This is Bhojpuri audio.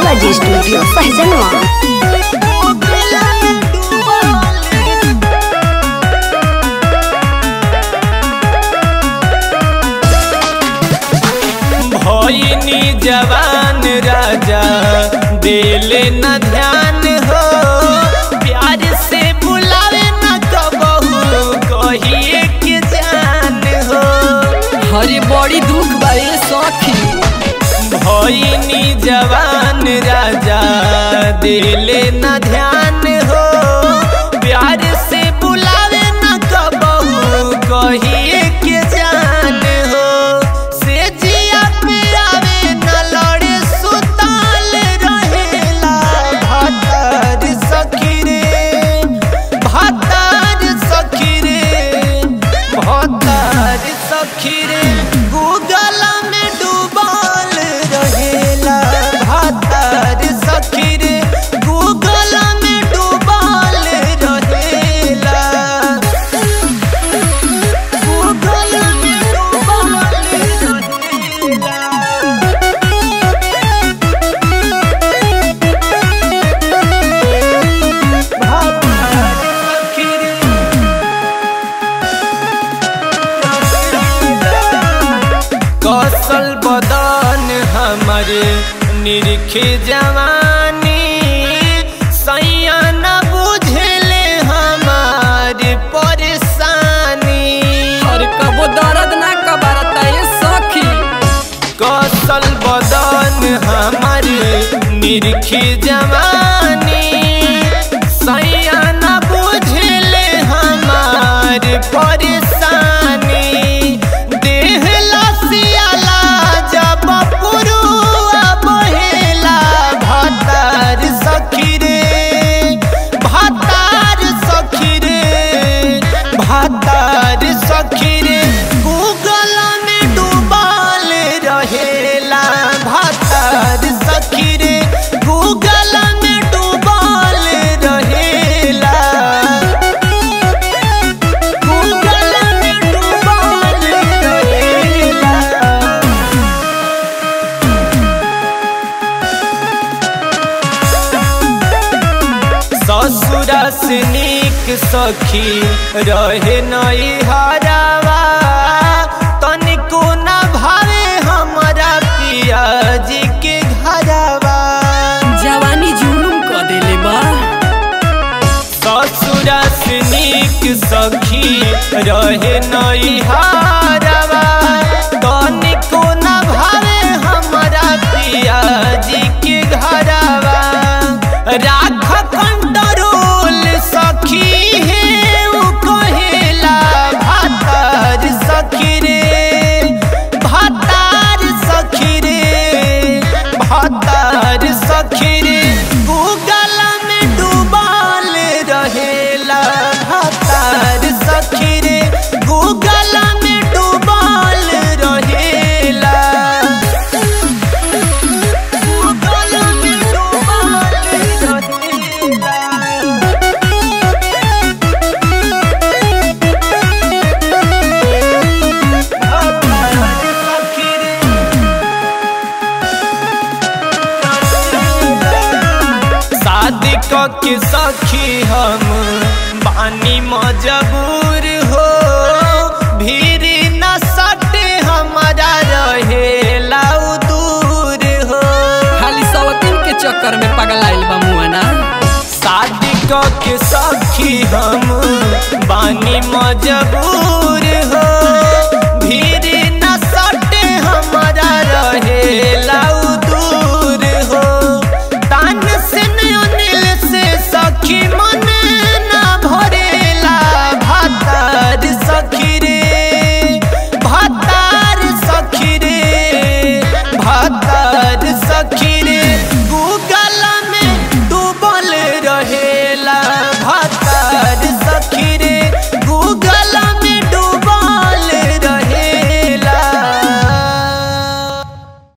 बालाजी स्टूडियो सहजनवा भइनी जवान राजा दिले न ध्यान हो प्यार से बुलावे न कबहू कहिए के जान हो हरे बड़ी दुख बारे सखी भइनी जवान राजा दिले न ध्यान हो प्यार से बुलावे न कबहू कहिए के जान हो से जिया पे आवे न लड़े सुताल रहेला भातार सखी रे भातार सखी रे भातार सखी रे गूगल में डूबल रहेला भातार सखी रे गूगल में डूबल रहेला गूगल में डूबल रहेला कौशल बदन हमारे निरखे जवानी सैया न बुझले हमारे परेशानी और कबो दर्द ना कबारता ये सखी कौशल बदन हमारे निरखे जवानी सैया न बुझले हमारे परेशानी देह लसियाला जब पुरुआ बहेला भातार सखी रे भातार सखी रे भातार सखी रे गूगल में डूबल रहेला भातार सखी रे गूगल में डूबल रहेला गूगल में डूबल रहेला ससुरा से नीक सखी रहे नई हरावा तनिको न भावे हमारा पिया जी के घरवा जवानी जुलुम क देले बा ससुरा से नीक सखी रहे नई हरावा तनिको न भावे हमारा पिया जी के घरवा राख कंट्रोल सखी है उ कहेला भातार सखी रे भातार सखी रे भातार सखी रे गूगल में डूबल रहेला भातार सखी रे गूगल में डूबल रहेला गूगल में डूबल रहेला शादी क के सखी हम बानी मजबूर हो भीड़ न सटे हमारा रहेला उ दूर हो खाली सवतीन के चक्कर में पगलाइल बा मुआना शादी क के सखी हम बानी मजबूर हो भीड़ न सटे हमारा रहेला